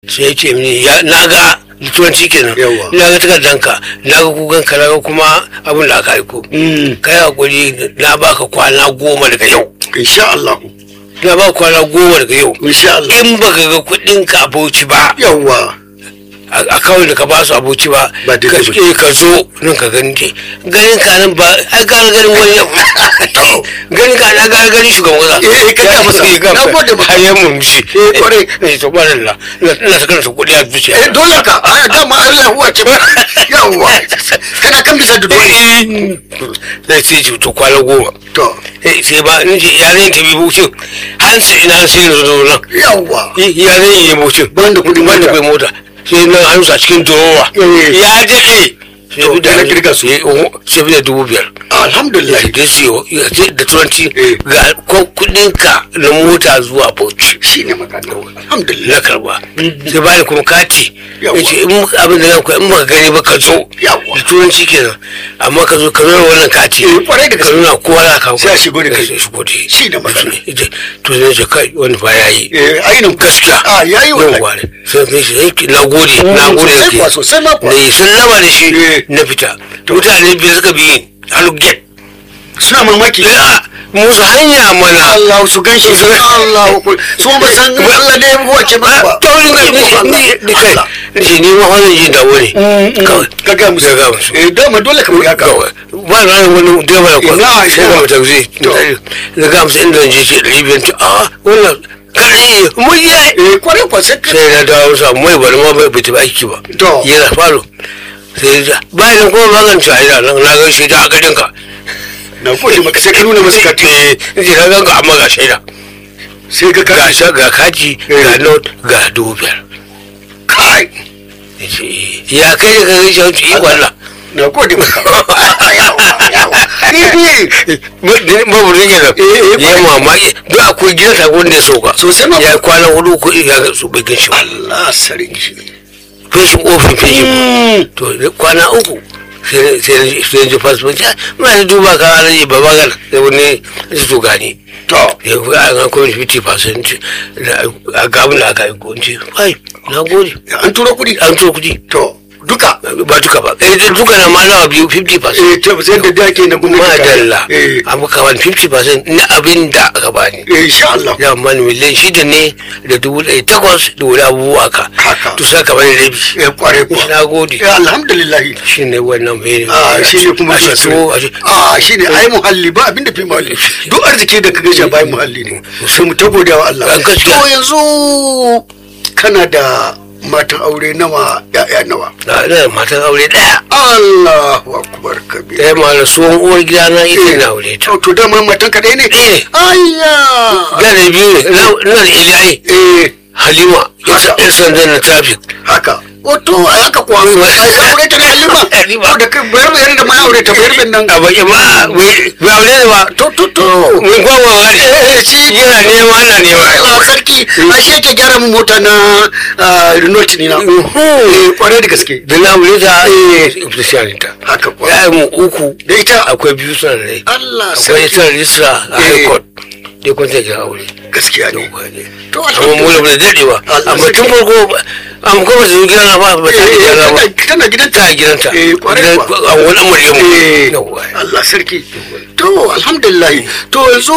sai ya ce mini ya na ga da turanci kenan Yawwa. na ga takardanka na ga kukan ka na ga kuma abin da aka aiko kai hakuri na baka kwana goma daga yau insha Allah na baka kwana goma daga yau insha Allah in baka ga kuɗin ka aboci ba yawa a a kawai da ka ba su aboci ba Ba ka daidai ba. eh, ka zo nan ka gani te ganin ka nan ba ai ka ga ganin wani ganin ka na ga ganin shugaban kasa Eh, ka ga masa. Eh, ga Na masa. gode maka. har ya murmushi Eh, kwarai. eh to ba lalla ina ta karanta kuɗi a zuciya eh dole ka a dama Allah huwa ce yawa kana kan bisa da dole zai ce ce to kwana goma to Eh, sai ba in ce yaren ta bi bucin hansu ina sai na zo nan yawa yaren yi bucin Banda kuɗin banda mota. kuɗin mota sai nan hansu a cikin durowa Eh. ya daɗe sai To, bi da na kirga su. eh, oh, sai bi da dubu biyar alhamdulillah da siyo da turanci Eh. ga kuɗin ka na mota zuwa bauchi shine magana alhamdulillah na karba sai bani kuma kati Yawwa. ya ce in abin da zan koya in baka gani ba ka zo Yawwa. da turanci kenan amma ka zo ka nuna wannan kati Eh, kwarai da ka gaske. nuna kowa za ka Sai a shigo da kai. Sai a shigo da kai. Shi ne magana. Ita- to zai ce kai wani ba ya yi eh ainihin gaskiya a yayi wallahi yawwa ne sai kai shi sai na gode na gode sosai da kuwa ke sosai ma kuwa na yi sallama da shi Eh. na fita mutane biyu suka bi ni a lugget suna mamaki ya musu hanya mana Allah su ganshi su Allah ku su ba san Allah ne huwa ce ba ba taurin ga ni ni ni kai Allah. ni ni ma wannan jin dawo ne kawai ka ga musu Ka ga musu. eh dama dole ka buga ka kawai ba na yin wani direba da kwan Ina, sai ina. ga mutum zai To. da ga musu inda je ce ɗari biyar ta a wannan kare mun yi eh kwarai kwa sai ka sai na dawo sa mai bari ma bai fita aiki ba To. yana falo sai ya bayan kuma magance a ina nan na gan shi ta a gadinka na gode maka sai ka nuna masa ka eh ce na gan ka amma ga shaida sai ka ga ka sha ga kaji ga note ga dubu biyar kai Ya ce, eh, ya kai da kai shi wancan ikon Allah na gode maka yawa yawa ni bi maburin kenan Eh, eh, ya mamaki duk akwai gidan sakon da ya sauka Sosai ma. ya yi kwana hudu ko ya ga su bai gan shi ba Allah sarki feshin ofin feshin to da kwana uku sai sai sai ji fasfon ya muna da duba ka alaji baba gan sai wani su to gani to ya fi a ga kuma 50% da a gabin da aka yi ko ce ai na gode an turo kuɗi an turo kuɗi to duka ba duka ba eh duka na ma nawa biyu 50% eh to sai da dake na gwamnati madalla eh an baka wani 50% na abin da aka bani eh insha Allah ya mani miliyan shida ne da dubu ɗari takwas da wani abubuwa ka Haka. to sai ka bani rabi eh kware kuwa na gode eh alhamdulillah shi ne wannan mai a shi ne kuma a zuwa shi so a shi a shi ne ai muhalli ba abinda fi muhalli duk arziki da ka gaja bai muhalli ne sai mu ta godiya wa Allah A gaskiya. to yanzu kana da matan aure nawa ya'ya nawa na ina da matan aure ɗaya Allahu akbar kabir ɗaya ma na tsohon uwar gida na ita na aure ta to to dama matan ka ɗaya ne eh ayya da da biyu ne na ina da iliyai eh halima Haka. yan sandan na traffic haka wato ai haka kuwa ai ka aure ta ne halima Halima. to da kai bayar bayar da mai aure ta bayar bayar nan a baki ma bai bai aure ne ba to to to mun gwagwa wani eh shi yana nema na nema Allah sarki ashe ke gyara min mota na ah, Renault ni na eh kwarai da gaske da na aure ta official ta haka kuwa ya yi mu uku da ita akwai biyu suna da rai Allah akwai sarki ita rista a Eh. high court dai kun ta kira aure gaskiya ne to amma mu da dadewa Allah amma tun sarki. farko amma kuma su gina na ba ba ta Eh, gina na ba tana- tana gidanta ta gidanta Eh, kwarai Gidan- kuwa. a wani maryamu Eh, yawwa Allah sarki to alhamdulillah to yanzu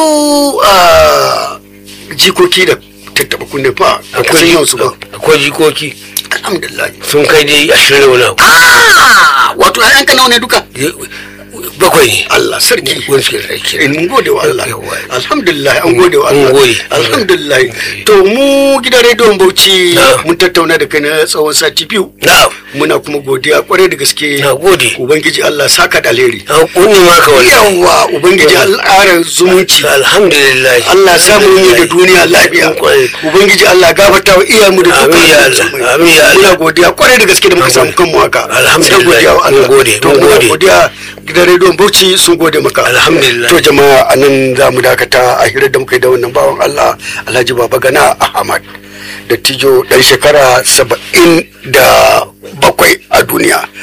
ah, jikoki da tattaba kunne fa a kasan yau su ba akwai jikoki alhamdulillah sun kai dai ashirin da wani abu ah wato ayyanka nawa ne duka bakwai ne Allah sarki wani suke da ke in mun gode wa Allah Yawwa. alhamdulillah an gode wa Mun Allah gode. alhamdulillah to mu gidan rediyon Bauchi Na. mun tattauna da kai na tsawon sati biyu na muna kuma godiya kwarai da gaske na gode ubangiji Allah saka da alheri an kunni maka wani yawa ubangiji Allah ƙara zumunci alhamdulillah Allah samu yi da duniya lafiya Kwarai. ubangiji Allah gafarta wa iyayenmu da Amin ya dukkan Allah. Amin ya Allah. muna godiya kwarai da gaske da muka samu kanmu haka Alhamdulillah. Sai godiya wa Allah Mun gode, to mun muna gode. godiya gidan rediyon Bauchi sun gode maka Alhamdulillah. to jama'a anan za mu dakata a hirar da muka yi da wannan bawan Allah Alhaji Baba Gana Ahmad da tijo dan shekara saba'in da bakwai a duniya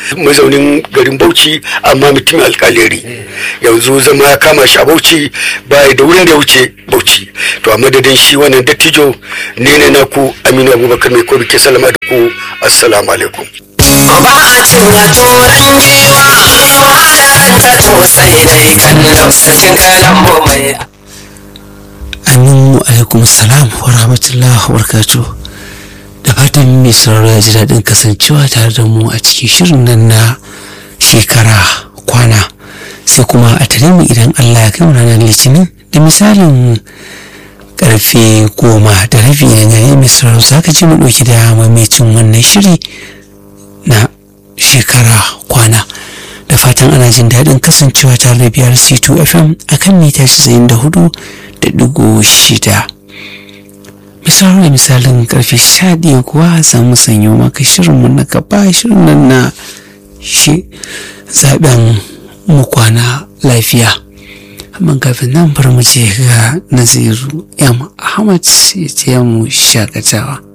mazaunin garin bauchi amma mutumin alkaleri yanzu zama ya kama shi a bauchi baya da wurin da ya wuce bauchi to a madadin shi wannan dattijo ne ne na ku aminu abubakar mai kobi ke salama da ku assalamu alaikum ba a cin turan giwa ta tosai dai kallon sarkin kalambo mai aminu alaikum salam wa rahmatullah wa barakatuh da fatan mai sauraro ya ji daɗin kasancewa tare da mu a cikin shirin nan na shekara kwana sai kuma a tare mu idan allah ya kai mu ranar litinin da misalin karfe goma da rabi na gare mai sauraro za ka ji mu ɗauki da mamacin wannan shiri na shekara kwana da fatan ana jin daɗin kasancewa tare da biyar c2 fm akan mita 94 da digo shida misalin da misalin karfe sha ɗaya kuwa za mu sanyo maka shirinmu na gaba shirin nan na shi zaben mu kwana lafiya amma kafin nan bar mu je ga naziru yam ahmad ya ce mu shakatawa